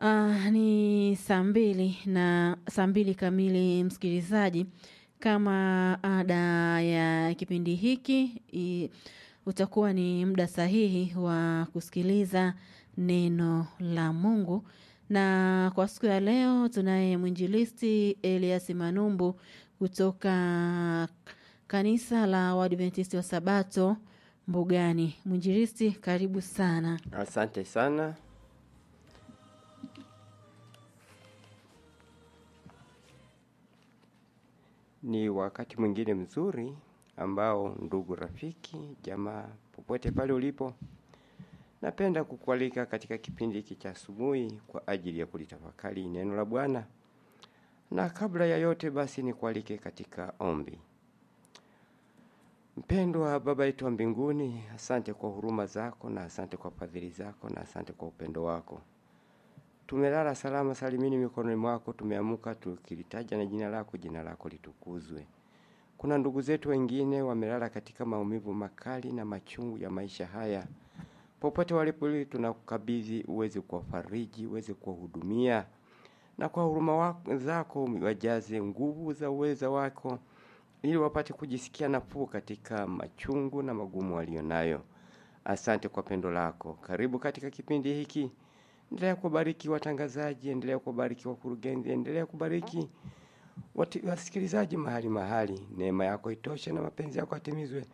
Uh, ni saa mbili na saa mbili kamili msikilizaji. Kama ada ya kipindi hiki i, utakuwa ni muda sahihi wa kusikiliza neno la Mungu, na kwa siku ya leo tunaye mwinjilisti Elias Manumbu kutoka kanisa la Waadventisti wa Sabato Mbugani. Mwinjilisti, karibu sana. Asante sana. Ni wakati mwingine mzuri ambao, ndugu rafiki, jamaa, popote pale ulipo, napenda kukualika katika kipindi hiki cha asubuhi kwa ajili ya kulitafakari neno la Bwana. Na kabla ya yote basi nikualike katika ombi. Mpendwa Baba yetu wa mbinguni, asante kwa huruma zako na asante kwa fadhili zako na asante kwa upendo wako. Tumelala salama salimini mikononi mwako, tumeamuka tukilitaja na jina lako, jina lako litukuzwe. Kuna ndugu zetu wengine wamelala katika maumivu makali na machungu ya maisha haya. Popote walipo, tunakukabidhi uweze kuwafariji, uweze kuwahudumia, na kwa huruma wako zako wajaze nguvu za uweza wako ili wapate kujisikia nafuu katika machungu na magumu walionayo. Asante kwa pendo lako. Karibu katika kipindi hiki. Endelea kubariki watangazaji, endelea kubariki wakurugenzi, endelea kubariki wasikilizaji mahali mahali. Neema yako itoshe na mapenzi yako yatimizwe.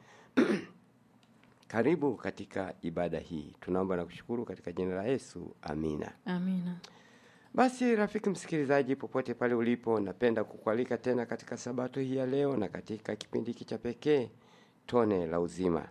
Karibu katika ibada hii, tunaomba na kushukuru katika jina la Yesu, amina. Amina. Basi rafiki msikilizaji, popote pale ulipo, napenda kukualika tena katika sabato hii ya leo na katika kipindi hiki cha pekee, tone la uzima.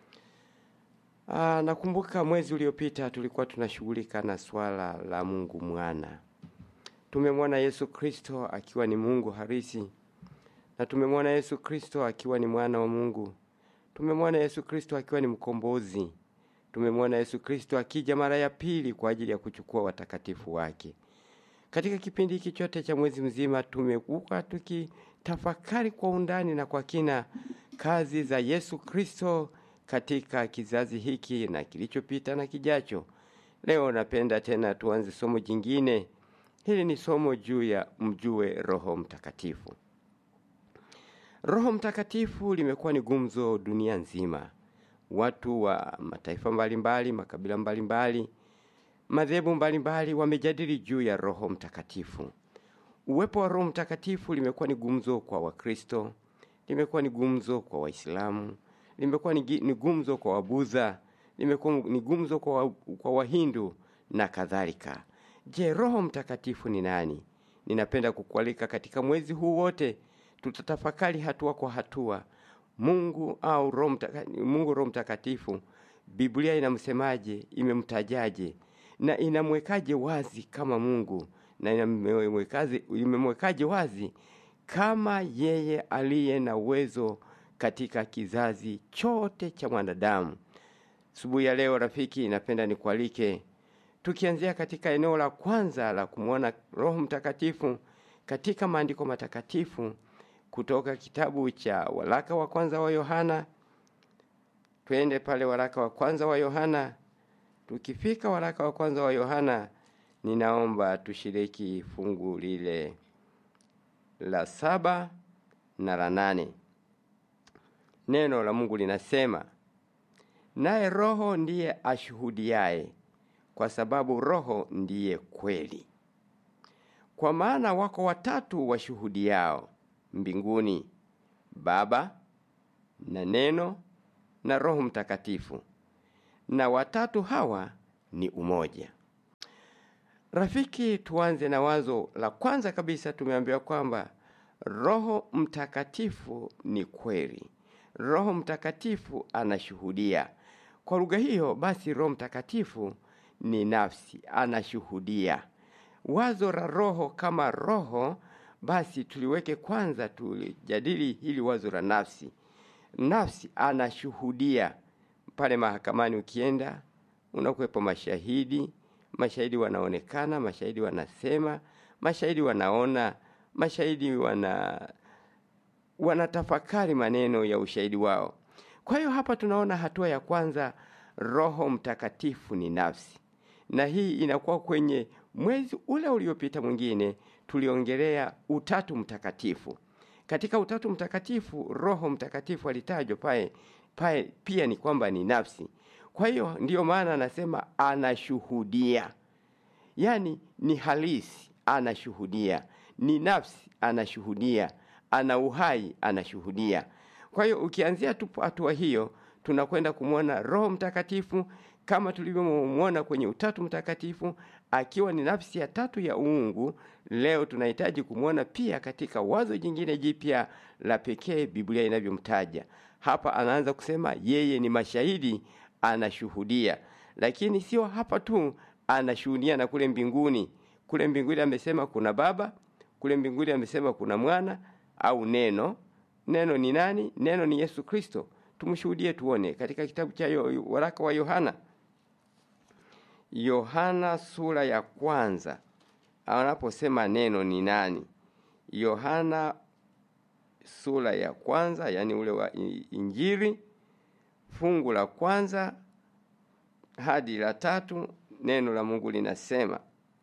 Aa, nakumbuka mwezi uliopita tulikuwa tunashughulika na swala la Mungu mwana. Tumemwona Yesu Kristo akiwa ni Mungu harisi, na tumemwona Yesu Kristo akiwa ni mwana wa Mungu. Tumemwona Yesu Kristo akiwa ni mkombozi. Tumemwona Yesu Kristo akija mara ya pili kwa ajili ya kuchukua watakatifu wake. Katika kipindi hiki chote cha mwezi mzima tumekuwa tukitafakari kwa undani na kwa kina kazi za Yesu Kristo katika kizazi hiki na kilichopita na kijacho. Leo napenda tena tuanze somo jingine. Hili ni somo juu ya mjue Roho Mtakatifu. Roho Mtakatifu limekuwa ni gumzo dunia nzima. Watu wa mataifa mbalimbali, makabila mbalimbali, madhehebu mbalimbali wamejadili juu ya Roho Mtakatifu. Uwepo wa Roho Mtakatifu limekuwa ni gumzo kwa Wakristo, limekuwa ni gumzo kwa Waislamu, limekuwa ni gumzo kwa Wabudha, limekuwa ni gumzo kwa, wa, kwa Wahindu na kadhalika. Je, Roho Mtakatifu ni nani? Ninapenda kukualika katika mwezi huu wote tutatafakari hatua kwa hatua Mungu au Roho Mtakatifu, Mungu Roho Mtakatifu, Biblia inamsemaje, imemtajaje na inamwekaje wazi kama Mungu na inamwekaje imemwekaje wazi kama yeye aliye na uwezo katika kizazi chote cha mwanadamu. Asubuhi ya leo rafiki, napenda nikualike tukianzia katika eneo la kwanza la kumwona Roho Mtakatifu katika maandiko matakatifu kutoka kitabu cha waraka wa kwanza wa Yohana. Twende pale waraka wa kwanza wa Yohana. Tukifika waraka wa kwanza wa Yohana, ninaomba tushiriki fungu lile la saba na la nane. Neno la Mungu linasema, naye Roho ndiye ashuhudiaye, kwa sababu Roho ndiye kweli. Kwa maana wako watatu washuhudiao mbinguni, Baba na Neno na Roho Mtakatifu, na watatu hawa ni umoja. Rafiki, tuanze na wazo la kwanza kabisa. Tumeambiwa kwamba Roho Mtakatifu ni kweli. Roho Mtakatifu anashuhudia. Kwa lugha hiyo basi, Roho Mtakatifu ni nafsi, anashuhudia. Wazo la Roho kama roho basi tuliweke kwanza, tulijadili hili wazo la nafsi. Nafsi anashuhudia. Pale mahakamani ukienda, unakuwepo mashahidi, mashahidi wanaonekana, mashahidi wanasema, mashahidi wanaona, mashahidi wana wanatafakari maneno ya ushahidi wao. Kwa hiyo hapa tunaona hatua ya kwanza, Roho Mtakatifu ni nafsi. na hii inakuwa kwenye mwezi ule uliopita mwingine tuliongelea utatu mtakatifu. Katika utatu mtakatifu, Roho Mtakatifu alitajwa pale pale, pia ni kwamba ni nafsi. Kwa hiyo ndiyo maana anasema anashuhudia, yaani ni halisi, anashuhudia, ni nafsi, anashuhudia, ana uhai, anashuhudia. Kwa hiyo ukianzia tu hatua hiyo, tunakwenda kumwona Roho Mtakatifu kama tulivyomwona kwenye Utatu Mtakatifu akiwa ni nafsi ya tatu ya uungu. Leo tunahitaji kumwona pia katika wazo jingine jipya la pekee Biblia inavyomtaja hapa. Anaanza kusema yeye ni mashahidi, anashuhudia. Lakini sio hapa tu, anashuhudia na kule mbinguni. Kule mbinguni amesema kuna Baba, kule mbinguni amesema kuna Mwana au Neno. Neno ni nani? Neno ni Yesu Kristo. Tumshuhudie tuone katika kitabu cha yo, waraka wa Yohana Yohana sura ya kwanza anaposema neno ni nani? Yohana sura ya kwanza, yani ule wa Injili, fungu la kwanza hadi la tatu, neno la Mungu linasema,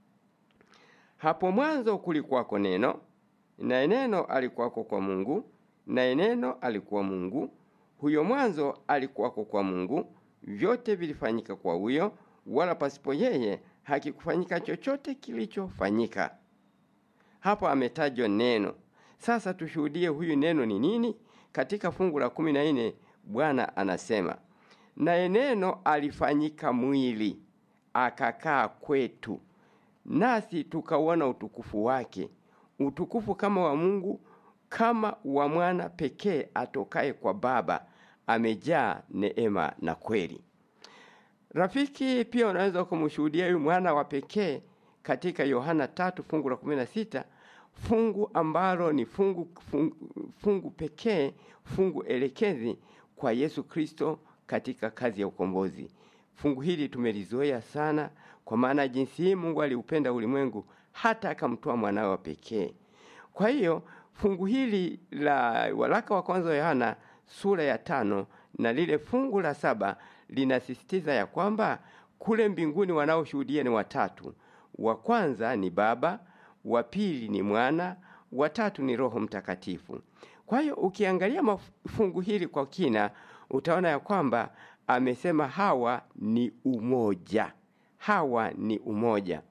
hapo mwanzo kulikuwako neno, naye neno alikuwako kwa Mungu, naye neno alikuwa Mungu. Huyo mwanzo alikuwako kwa Mungu, vyote vilifanyika kwa huyo wala pasipo yeye hakikufanyika chochote kilichofanyika. Hapo ametajwa neno. Sasa tushuhudie huyu neno ni nini? Katika fungu la kumi na nne Bwana anasema, naye neno alifanyika mwili akakaa kwetu, nasi tukauona utukufu wake, utukufu kama wa Mungu, kama wa mwana pekee atokaye kwa Baba, amejaa neema na kweli. Rafiki, pia unaweza kumshuhudia huyu mwana wa pekee katika Yohana tatu fungu la kumi na sita fungu ambalo ni fungu, fungu, fungu pekee, fungu elekezi kwa Yesu Kristo katika kazi ya ukombozi. Fungu hili tumelizoea sana, kwa maana jinsi hii Mungu aliupenda ulimwengu hata akamtoa mwanawe wa pekee. Kwa hiyo fungu hili la waraka wa kwanza wa Yohana sura ya tano na lile fungu la saba linasisitiza ya kwamba kule mbinguni wanaoshuhudia ni watatu. Wa kwanza ni Baba, wa pili ni Mwana, wa tatu ni Roho Mtakatifu. Kwa hiyo ukiangalia fungu hili kwa kina, utaona ya kwamba amesema hawa ni umoja, hawa ni umoja.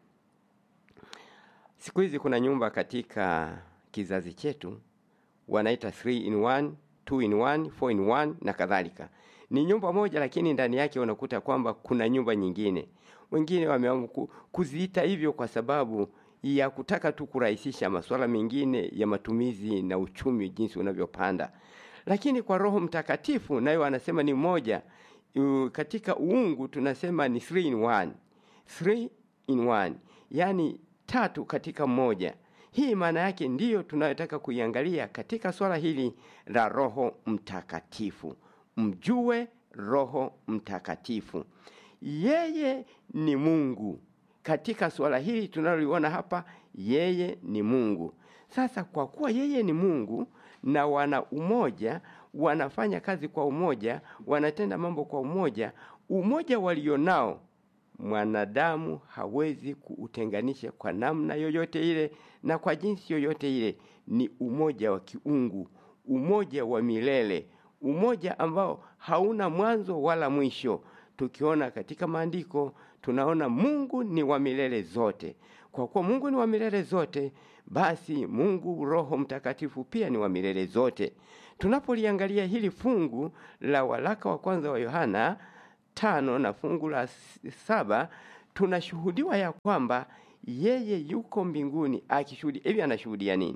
Siku hizi kuna nyumba katika kizazi chetu wanaita 3 in 1, 2 in 1, 4 in 1 na kadhalika ni nyumba moja lakini ndani yake unakuta kwamba kuna nyumba nyingine. Wengine wameamua kuziita hivyo kwa sababu ya kutaka tu kurahisisha masuala mengine ya matumizi na uchumi jinsi unavyopanda. Lakini kwa Roho Mtakatifu nayo anasema ni moja. Katika uungu tunasema ni 3 in 1. 3 in 1. Yaani tatu katika mmoja. Hii maana yake ndiyo tunayotaka kuiangalia katika swala hili la Roho Mtakatifu. Mjue Roho Mtakatifu, yeye ni Mungu. Katika suala hili tunaloliona hapa, yeye ni Mungu. Sasa kwa kuwa yeye ni Mungu na wana umoja, wanafanya kazi kwa umoja, wanatenda mambo kwa umoja, umoja walionao mwanadamu hawezi kuutenganisha kwa namna yoyote ile na kwa jinsi yoyote ile. Ni umoja wa kiungu, umoja wa milele umoja ambao hauna mwanzo wala mwisho. Tukiona katika maandiko tunaona Mungu ni wa milele zote. Kwa kuwa Mungu ni wa milele zote, basi Mungu Roho Mtakatifu pia ni wa milele zote. Tunapoliangalia hili fungu la waraka wa kwanza wa Yohana tano na fungu la saba tunashuhudiwa ya kwamba yeye yuko mbinguni akishuhudia. Hivi anashuhudia nini?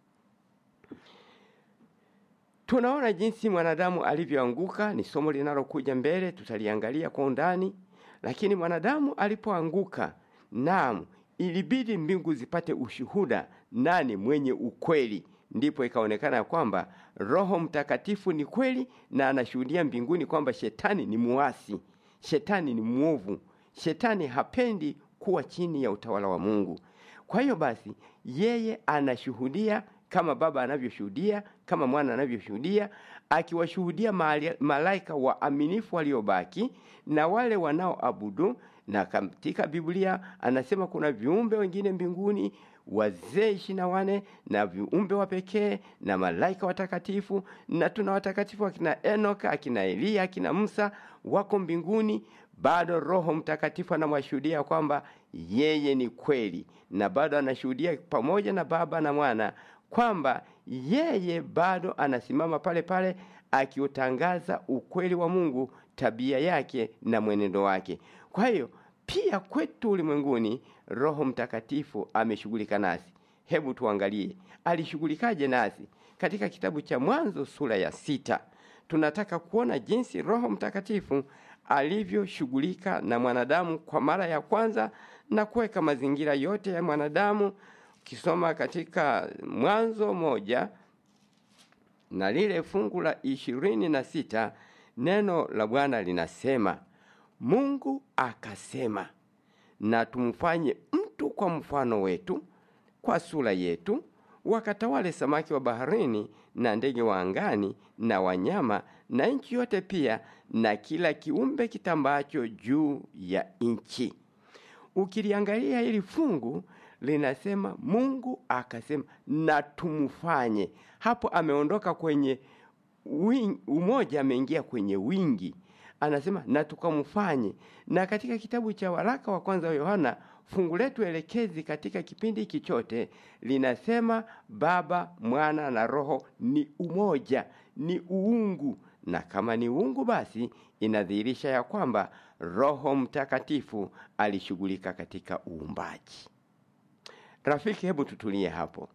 Tunaona jinsi mwanadamu alivyoanguka, ni somo linalokuja mbele, tutaliangalia kwa undani. Lakini mwanadamu alipoanguka, naam, ilibidi mbingu zipate ushuhuda nani mwenye ukweli. Ndipo ikaonekana ya kwamba Roho Mtakatifu ni kweli na anashuhudia mbinguni kwamba shetani ni muasi, shetani ni mwovu, shetani hapendi kuwa chini ya utawala wa Mungu. Kwa hiyo basi, yeye anashuhudia kama Baba anavyoshuhudia, kama Mwana anavyoshuhudia, akiwashuhudia malaika waaminifu waliobaki na wale wanaoabudu na katika Biblia anasema kuna viumbe wengine mbinguni wazee ishirini na wane na viumbe wa pekee na malaika watakatifu, na tuna watakatifu akina Enoka, akina Eliya, akina Musa wako mbinguni. Bado Roho Mtakatifu anamwashuhudia kwamba yeye ni kweli, na bado anashuhudia pamoja na Baba na Mwana kwamba yeye bado anasimama pale pale akiutangaza ukweli wa Mungu, tabia yake na mwenendo wake. Kwa hiyo pia kwetu ulimwenguni Roho Mtakatifu ameshughulika nasi. Hebu tuangalie alishughulikaje nasi katika kitabu cha Mwanzo sura ya sita. Tunataka kuona jinsi Roho Mtakatifu alivyoshughulika na mwanadamu kwa mara ya kwanza na kuweka mazingira yote ya mwanadamu. Ukisoma katika Mwanzo moja na lile fungu la ishirini na sita neno la Bwana linasema Mungu akasema, na tumfanye mtu kwa mfano wetu, kwa sura yetu, wakatawale samaki wa baharini na ndege wa angani na wanyama na nchi yote pia na kila kiumbe kitambacho juu ya nchi. Ukiliangalia hili fungu linasema Mungu akasema na tumfanye. Hapo ameondoka kwenye wingi, umoja, ameingia kwenye wingi anasema na tukamfanye. Na katika kitabu cha waraka wa kwanza wa Yohana, fungu letu elekezi katika kipindi hiki chote linasema Baba, Mwana na Roho ni umoja, ni uungu, na kama ni uungu, basi inadhihirisha ya kwamba Roho Mtakatifu alishughulika katika uumbaji. Rafiki, hebu tutulie hapo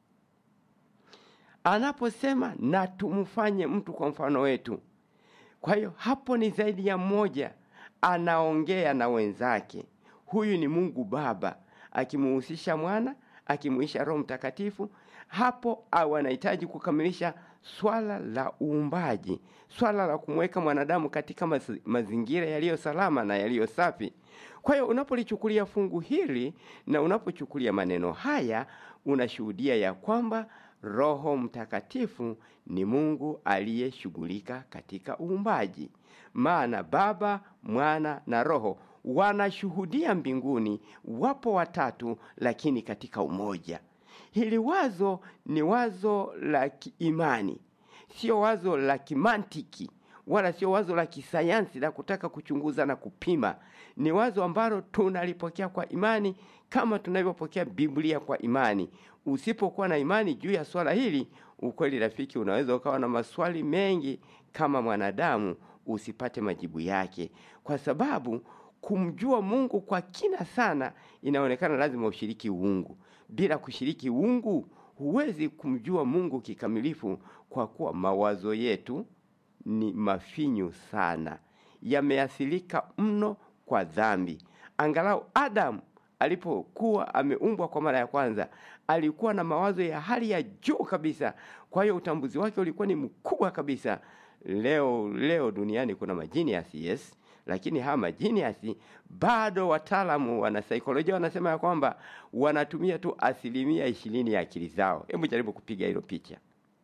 anaposema na tumfanye mtu kwa mfano wetu. Kwa hiyo hapo ni zaidi ya mmoja anaongea na wenzake. Huyu ni Mungu Baba akimuhusisha Mwana, akimuhisha Roho Mtakatifu. Hapo au anahitaji kukamilisha swala la uumbaji, swala la kumweka mwanadamu katika maz mazingira yaliyo salama na yaliyo safi. Kwa hiyo unapolichukulia fungu hili na unapochukulia maneno haya, unashuhudia ya kwamba Roho Mtakatifu ni Mungu aliyeshughulika katika uumbaji. Maana Baba, Mwana na Roho wanashuhudia mbinguni, wapo watatu, lakini katika umoja. Hili wazo ni wazo la kiimani, sio wazo la kimantiki wala sio wazo la kisayansi la kutaka kuchunguza na kupima. Ni wazo ambalo tunalipokea kwa imani kama tunavyopokea Biblia kwa imani. Usipokuwa na imani juu ya swala hili, ukweli rafiki, unaweza ukawa na maswali mengi kama mwanadamu, usipate majibu yake, kwa sababu kumjua Mungu kwa kina sana inaonekana lazima ushiriki uungu. Bila kushiriki uungu, huwezi kumjua Mungu kikamilifu, kwa kuwa mawazo yetu ni mafinyu sana, yameathirika mno kwa dhambi. Angalau Adamu alipokuwa ameumbwa kwa mara ya kwanza alikuwa na mawazo ya hali ya juu kabisa, kwa hiyo utambuzi wake ulikuwa ni mkubwa kabisa. Leo leo duniani kuna majinias yes, lakini hawa majinias bado wataalamu wana saikolojia wanasema ya kwamba wanatumia tu asilimia ishirini ya akili zao. Hebu jaribu kupiga hilo picha.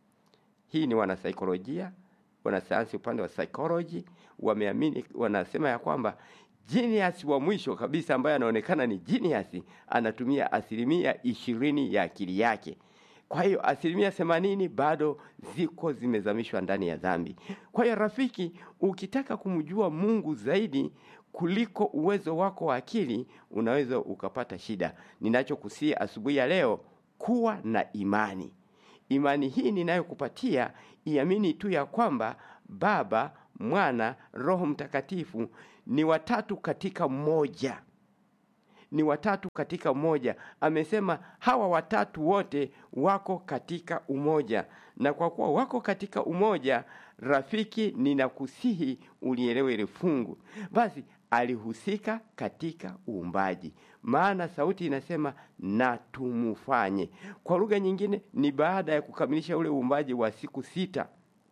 Hii ni wanasaikolojia wanasayansi upande wa psychology wameamini, wanasema ya kwamba genius wa mwisho kabisa ambaye anaonekana ni genius anatumia asilimia ishirini ya akili yake. Kwa hiyo asilimia themanini bado ziko zimezamishwa ndani ya dhambi. Kwa hiyo rafiki, ukitaka kumjua Mungu zaidi kuliko uwezo wako wa akili, unaweza ukapata shida. Ninachokusia asubuhi ya leo, kuwa na imani. Imani hii ninayokupatia iamini tu ya kwamba Baba, Mwana, Roho Mtakatifu ni watatu katika mmoja, ni watatu katika mmoja. Amesema hawa watatu wote wako katika umoja, na kwa kuwa wako katika umoja, rafiki, ninakusihi ulielewe ile fungu. Basi alihusika katika uumbaji, maana sauti inasema na tumufanye. Kwa lugha nyingine, ni baada ya kukamilisha ule uumbaji wa siku sita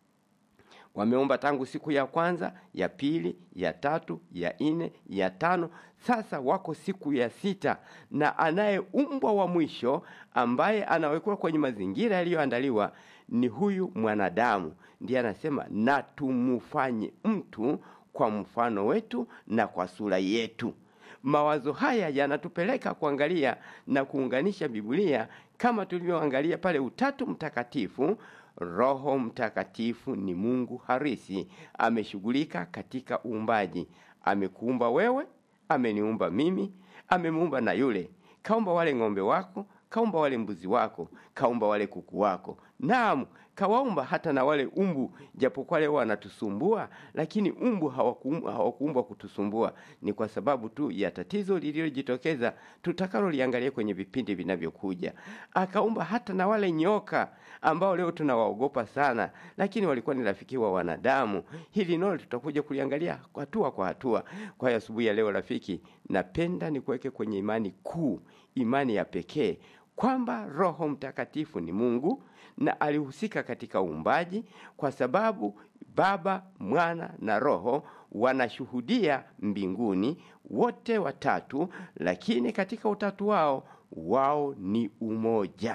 wameomba tangu siku ya kwanza, ya pili, ya tatu, ya nne, ya tano. Sasa wako siku ya sita, na anayeumbwa wa mwisho ambaye anawekwa kwenye mazingira yaliyoandaliwa ni huyu mwanadamu. Ndiye anasema na tumufanye mtu kwa mfano wetu na kwa sura yetu. mawazo haya yanatupeleka kuangalia na kuunganisha Biblia kama tulivyoangalia pale Utatu Mtakatifu. Roho Mtakatifu ni Mungu harisi, ameshughulika katika uumbaji. Amekuumba wewe, ameniumba mimi, amemuumba na yule. Kaumba wale ng'ombe wako, kaumba wale mbuzi wako, kaumba wale kuku wako. Naam, kawaumba hata na wale umbu, japokuwa leo wanatusumbua, lakini umbu hawakuumbwa hawakuumbwa kutusumbua. Ni kwa sababu tu ya tatizo lililojitokeza tutakaloliangalia kwenye vipindi vinavyokuja. Akaumba hata na wale nyoka ambao leo tunawaogopa sana, lakini walikuwa ni rafiki wa wanadamu. Hili nalo tutakuja kuliangalia hatua kwa hatua. Kwa hiyo asubuhi ya leo, rafiki, napenda nikuweke kwenye imani kuu, imani ya pekee kwamba Roho Mtakatifu ni Mungu na alihusika katika uumbaji, kwa sababu Baba, Mwana na Roho wanashuhudia mbinguni, wote watatu, lakini katika utatu wao wao ni umoja.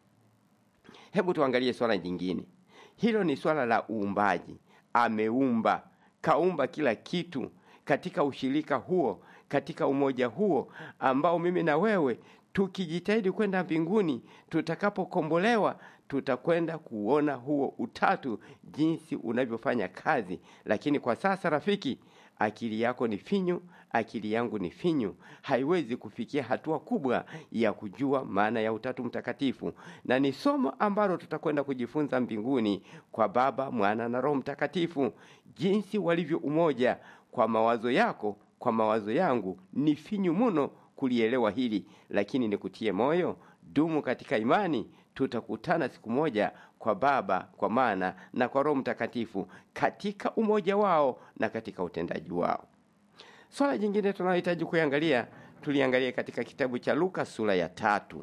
Hebu tuangalie swala jingine. Hilo ni swala la uumbaji. Ameumba, kaumba kila kitu katika ushirika huo, katika umoja huo ambao mimi na wewe tukijitahidi kwenda mbinguni, tutakapokombolewa tutakwenda kuona huo utatu jinsi unavyofanya kazi. Lakini kwa sasa, rafiki, akili yako ni finyu, akili yangu ni finyu, haiwezi kufikia hatua kubwa ya kujua maana ya utatu mtakatifu, na ni somo ambalo tutakwenda kujifunza mbinguni kwa Baba, Mwana na Roho Mtakatifu, jinsi walivyo umoja. Kwa mawazo yako, kwa mawazo yangu ni finyu mno kulielewa hili, lakini nikutie moyo, dumu katika imani. Tutakutana siku moja kwa Baba, kwa Mwana na kwa Roho Mtakatifu katika umoja wao na katika utendaji wao. Swala jingine tunalohitaji kuangalia, tuliangalia katika kitabu cha Luka sura ya tatu.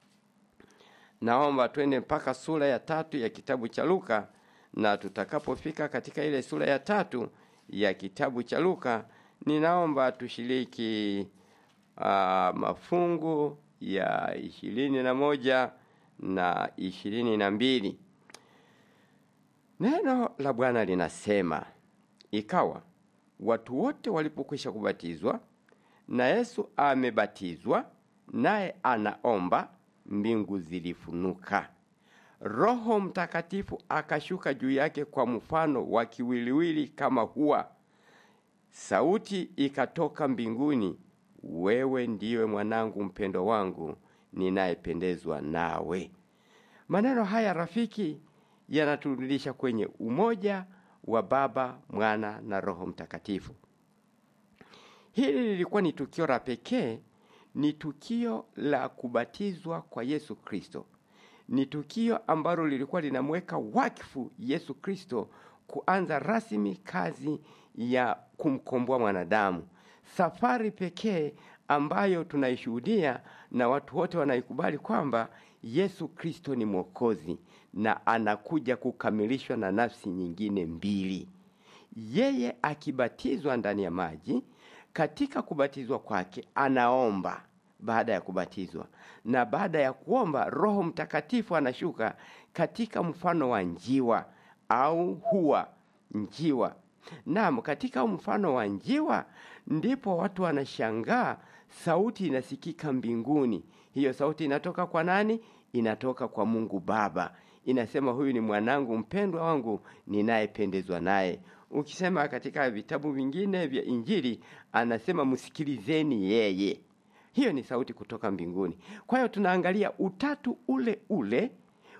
Naomba twende mpaka sura ya tatu ya kitabu cha Luka, na tutakapofika katika ile sura ya tatu ya kitabu cha Luka, ninaomba tushiriki uh, mafungu ya ishirini na moja na ishirini na mbili. Neno la Bwana linasema, ikawa watu wote walipokwisha kubatizwa na Yesu amebatizwa, naye anaomba, mbingu zilifunuka, Roho Mtakatifu akashuka juu yake kwa mfano wa kiwiliwili kama hua. Sauti ikatoka mbinguni, wewe ndiwe mwanangu mpendo wangu ninayependezwa nawe. Maneno haya rafiki, yanaturudisha kwenye umoja wa Baba, Mwana na Roho Mtakatifu. Hili lilikuwa ni tukio la pekee, ni tukio la kubatizwa kwa Yesu Kristo. Ni tukio ambalo lilikuwa linamweka wakfu Yesu Kristo kuanza rasmi kazi ya kumkomboa mwanadamu, safari pekee ambayo tunaishuhudia na watu wote wanaikubali kwamba Yesu Kristo ni Mwokozi na anakuja kukamilishwa na nafsi nyingine mbili. Yeye akibatizwa ndani ya maji, katika kubatizwa kwake anaomba baada ya kubatizwa, na baada ya kuomba Roho Mtakatifu anashuka katika mfano wa njiwa au hua njiwa. Naam, katika mfano wa njiwa ndipo watu wanashangaa, sauti inasikika mbinguni. Hiyo sauti inatoka kwa nani? Inatoka kwa Mungu Baba, inasema huyu ni mwanangu mpendwa wangu ninayependezwa naye. Ukisema katika vitabu vingine vya Injili anasema msikilizeni yeye. Hiyo ni sauti kutoka mbinguni. Kwa hiyo tunaangalia utatu ule ule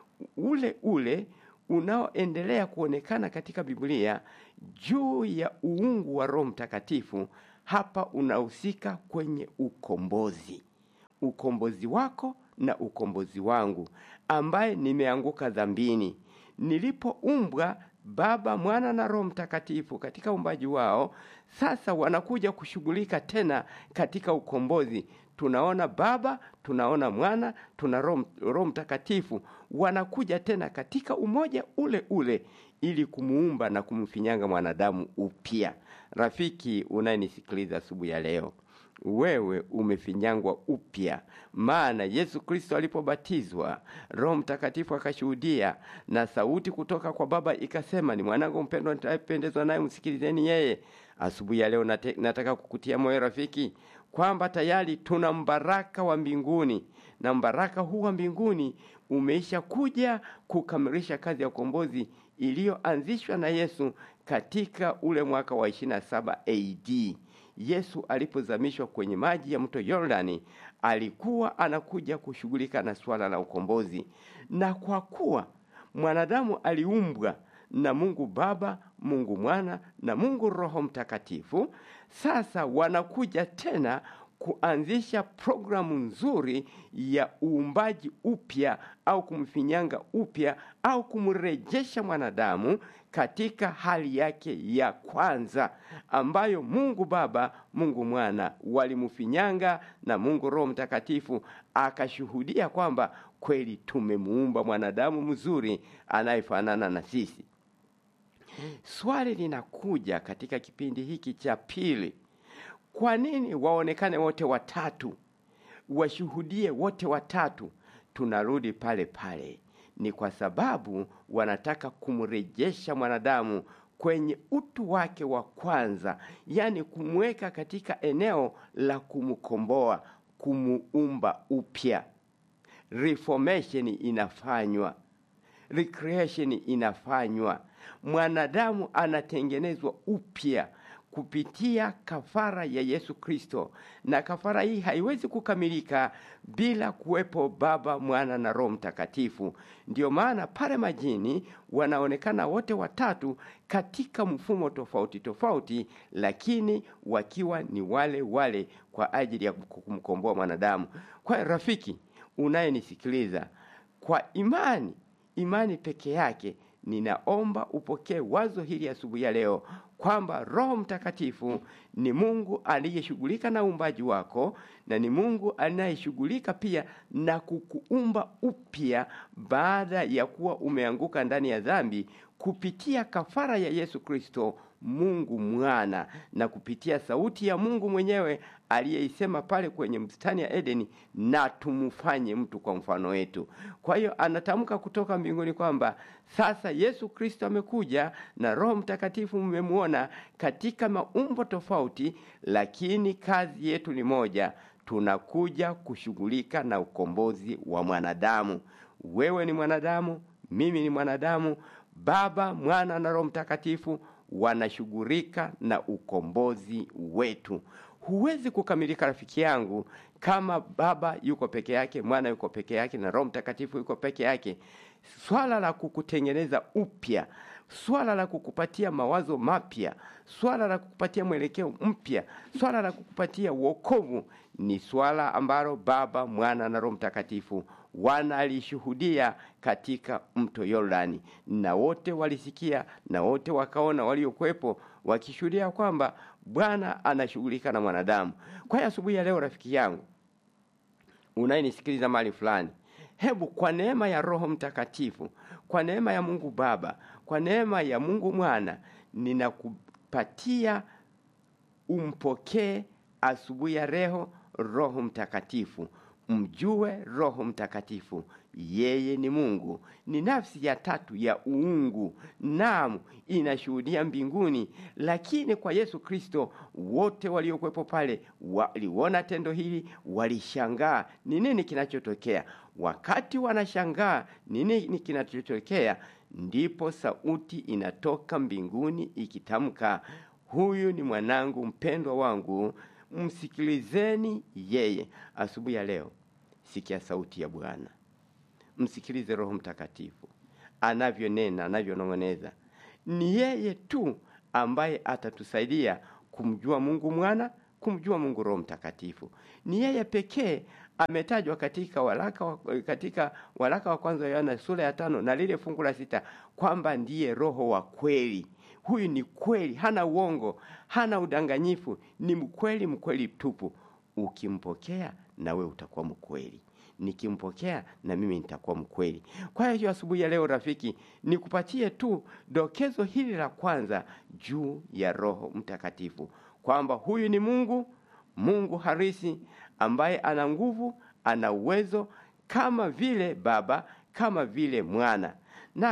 ule ule unaoendelea kuonekana katika Biblia juu ya uungu wa Roho Mtakatifu. Hapa unahusika kwenye ukombozi, ukombozi wako na ukombozi wangu, ambaye nimeanguka dhambini. Nilipoumbwa Baba, Mwana na Roho Mtakatifu katika uumbaji wao, sasa wanakuja kushughulika tena katika ukombozi. Tunaona Baba, tunaona Mwana, tuna Roho Mtakatifu wanakuja tena katika umoja ule ule ili kumuumba na kumfinyanga mwanadamu upya. Rafiki unayenisikiliza asubuhi ya leo, wewe umefinyangwa upya, maana Yesu Kristo alipobatizwa, Roho Mtakatifu akashuhudia na sauti kutoka kwa Baba ikasema, ni mwanangu mpendwa nitayependezwa naye, msikilizeni yeye. Asubuhi ya leo nate, nataka kukutia moyo rafiki, kwamba tayari tuna mbaraka wa mbinguni na mbaraka huu wa mbinguni umeisha kuja kukamilisha kazi ya ukombozi iliyoanzishwa na Yesu katika ule mwaka wa 27 AD. Yesu alipozamishwa kwenye maji ya mto Yordani, alikuwa anakuja kushughulika na swala la ukombozi, na kwa kuwa mwanadamu aliumbwa na Mungu Baba, Mungu Mwana na Mungu Roho Mtakatifu, sasa wanakuja tena kuanzisha programu nzuri ya uumbaji upya au kumfinyanga upya au kumrejesha mwanadamu katika hali yake ya kwanza ambayo Mungu Baba, Mungu Mwana walimfinyanga na Mungu Roho Mtakatifu akashuhudia kwamba kweli tumemuumba mwanadamu mzuri anayefanana na sisi. Swali linakuja katika kipindi hiki cha pili. Kwa nini waonekane wote watatu, washuhudie wote watatu? Tunarudi pale pale, ni kwa sababu wanataka kumrejesha mwanadamu kwenye utu wake wa kwanza, yaani kumweka katika eneo la kumkomboa, kumuumba upya. Reformation inafanywa, recreation inafanywa, mwanadamu anatengenezwa upya kupitia kafara ya Yesu Kristo, na kafara hii haiwezi kukamilika bila kuwepo Baba, Mwana na Roho Mtakatifu. Ndiyo maana pale majini wanaonekana wote watatu katika mfumo tofauti tofauti, lakini wakiwa ni wale wale kwa ajili ya kumkomboa mwanadamu. Kwa rafiki unayenisikiliza, kwa imani, imani peke yake ninaomba upokee wazo hili asubuhi ya leo kwamba Roho Mtakatifu ni Mungu aliyeshughulika na uumbaji wako na ni Mungu anayeshughulika pia na kukuumba upya baada ya kuwa umeanguka ndani ya dhambi kupitia kafara ya Yesu Kristo Mungu Mwana na kupitia sauti ya Mungu mwenyewe aliyeisema pale kwenye bustani ya Edeni, na tumfanye mtu kwa mfano wetu. Kwa hiyo anatamka kutoka mbinguni kwamba sasa Yesu Kristo amekuja na Roho Mtakatifu mmemwona katika maumbo tofauti, lakini kazi yetu ni moja, tunakuja kushughulika na ukombozi wa mwanadamu. Wewe ni mwanadamu, mimi ni mwanadamu, Baba, Mwana na Roho Mtakatifu wanashughulika na ukombozi wetu. Huwezi kukamilika rafiki yangu kama Baba yuko peke yake, Mwana yuko peke yake na Roho Mtakatifu yuko peke yake. Swala la kukutengeneza upya, swala la kukupatia mawazo mapya, swala la kukupatia mwelekeo mpya, swala la kukupatia wokovu ni swala ambalo Baba, Mwana na Roho Mtakatifu wanalishuhudia katika mto Yordani, na wote walisikia na wote wakaona, waliokuwepo wakishuhudia kwamba Bwana anashughulika na mwanadamu. Kwa hiyo asubuhi ya leo, rafiki yangu unayenisikiliza mahali fulani, hebu kwa neema ya Roho Mtakatifu, kwa neema ya Mungu Baba, kwa neema ya Mungu Mwana, ninakupatia umpokee asubuhi ya leo Roho Mtakatifu. Mjue Roho Mtakatifu, yeye ni Mungu, ni nafsi ya tatu ya uungu, naam, inashuhudia mbinguni. Lakini kwa Yesu Kristo, wote waliokuwepo pale waliona tendo hili, walishangaa ni nini kinachotokea. Wakati wanashangaa ni nini kinachotokea, ndipo sauti inatoka mbinguni ikitamka, huyu ni mwanangu mpendwa wangu msikilizeni yeye. Asubuhi ya leo, sikia sauti ya Bwana, msikilize Roho Mtakatifu anavyonena, anavyonong'oneza. Ni yeye tu ambaye atatusaidia kumjua Mungu Mwana, kumjua Mungu Roho Mtakatifu. Ni yeye pekee ametajwa katika waraka wa, katika waraka wa kwanza wa Yohana sura ya tano na lile fungu la sita kwamba ndiye Roho wa kweli. Huyu ni kweli, hana uongo, hana udanganyifu, ni mkweli, mkweli tupu. Ukimpokea na we utakuwa mkweli, nikimpokea na mimi nitakuwa mkweli. Kwa hiyo asubuhi ya leo, rafiki, nikupatie tu dokezo hili la kwanza juu ya Roho Mtakatifu, kwamba huyu ni Mungu, Mungu harisi ambaye ana nguvu, ana uwezo kama vile Baba, kama vile Mwana. Naam,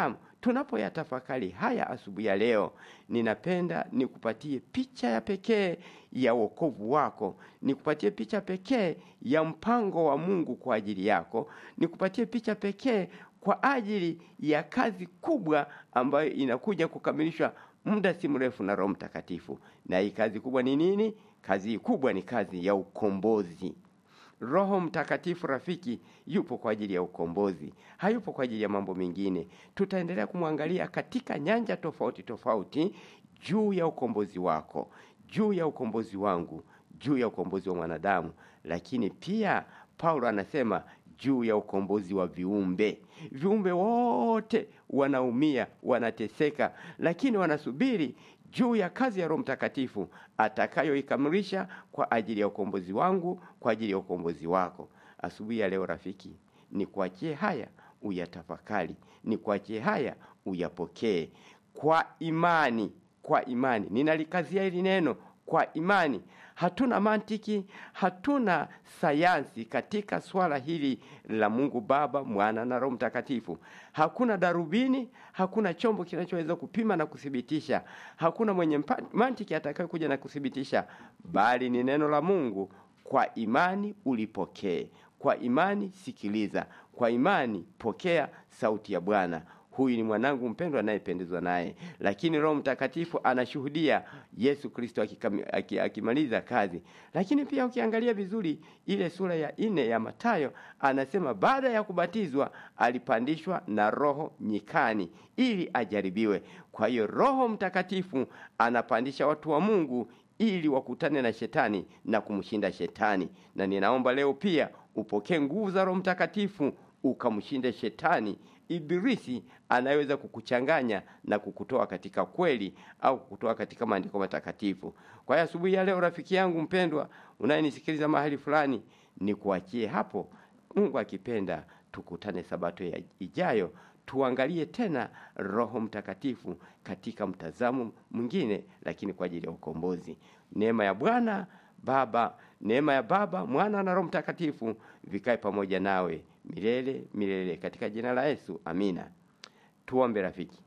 tunapoyatafakari haya asubuhi ya leo, ninapenda nikupatie picha ya pekee ya wokovu wako, nikupatie picha pekee ya mpango wa Mungu kwa ajili yako, nikupatie picha pekee kwa ajili ya kazi kubwa ambayo inakuja kukamilishwa muda si mrefu na Roho Mtakatifu. Na hii kazi kubwa ni nini? Kazi hii kubwa ni kazi ya ukombozi. Roho Mtakatifu rafiki, yupo kwa ajili ya ukombozi, hayupo kwa ajili ya mambo mengine. Tutaendelea kumwangalia katika nyanja tofauti tofauti juu ya ukombozi wako, juu ya ukombozi wangu, juu ya ukombozi wa mwanadamu, lakini pia Paulo anasema juu ya ukombozi wa viumbe. Viumbe wote wanaumia, wanateseka, lakini wanasubiri juu ya kazi ya Roho Mtakatifu atakayoikamilisha kwa ajili ya ukombozi wangu, kwa ajili ya ukombozi wako. Asubuhi ya leo rafiki, ni kuachie haya uyatafakari, ni kuachie haya uyapokee kwa imani. Kwa imani, ninalikazia hili neno kwa imani. Hatuna mantiki, hatuna sayansi katika swala hili la Mungu Baba, Mwana na Roho Mtakatifu. Hakuna darubini, hakuna chombo kinachoweza kupima na kuthibitisha, hakuna mwenye mantiki atakayokuja na kuthibitisha, bali ni neno la Mungu. Kwa imani ulipokee, kwa imani sikiliza, kwa imani pokea sauti ya Bwana. Huyu ni mwanangu mpendwa anayependezwa naye. Lakini Roho Mtakatifu anashuhudia Yesu Kristo akimaliza kazi. Lakini pia ukiangalia vizuri ile sura ya nne ya Mathayo, anasema baada ya kubatizwa alipandishwa na Roho nyikani ili ajaribiwe. Kwa hiyo Roho Mtakatifu anapandisha watu wa Mungu ili wakutane na shetani na kumshinda shetani. Na ninaomba leo pia upokee nguvu za Roho Mtakatifu ukamshinde shetani Ibilisi anaweza kukuchanganya na kukutoa katika kweli au kukutoa katika maandiko matakatifu. Kwa hiyo asubuhi ya leo, rafiki yangu mpendwa, unayenisikiliza mahali fulani, ni kuachie hapo. Mungu akipenda, tukutane sabato ya ijayo, tuangalie tena Roho Mtakatifu katika mtazamo mwingine, lakini kwa ajili ya ukombozi. Neema ya Bwana Baba, neema ya Baba, Mwana na Roho Mtakatifu vikae pamoja nawe milele milele, katika jina la Yesu, amina. Tuombe. Rafiki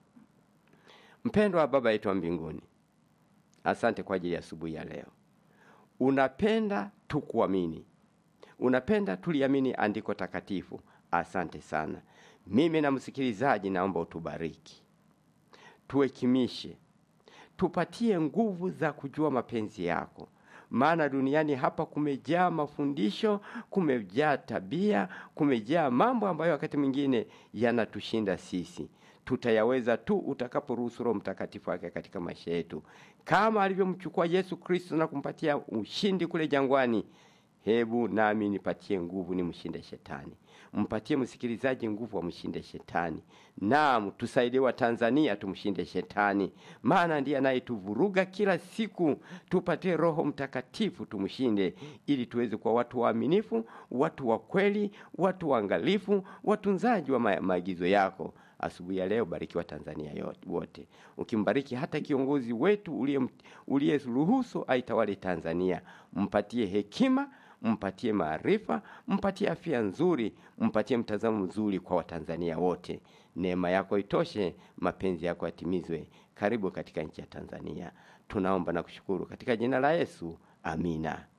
mpendwa wa Baba yetu wa mbinguni, asante kwa ajili ya asubuhi ya leo. Unapenda tukuamini, unapenda tuliamini andiko takatifu. Asante sana. Mimi na msikilizaji, naomba utubariki, tuhekimishe, tupatie nguvu za kujua mapenzi yako maana duniani hapa kumejaa mafundisho, kumejaa tabia, kumejaa mambo ambayo wakati mwingine yanatushinda sisi. Tutayaweza tu utakaporuhusu Roho Mtakatifu wake katika maisha yetu, kama alivyomchukua Yesu Kristo na kumpatia ushindi kule jangwani. Hebu nami nipatie nguvu nimshinde shetani, mpatie msikilizaji nguvu amshinde shetani. Naam, tusaidie wa Tanzania tumshinde shetani, maana ndiye anayetuvuruga kila siku. Tupatie Roho Mtakatifu tumshinde, ili tuweze kuwa watu waaminifu, watu wa kweli, watu waangalifu, watunzaji wa ma maagizo yako. Asubuhi ya leo barikiwa Tanzania yote wote, ukimbariki hata kiongozi wetu uliyeruhusu aitawale Tanzania, mpatie hekima mpatie maarifa, mpatie afya nzuri, mpatie mtazamo mzuri kwa Watanzania wote. Neema yako itoshe, mapenzi yako yatimizwe. Karibu katika nchi ya Tanzania, tunaomba na kushukuru katika jina la Yesu, amina.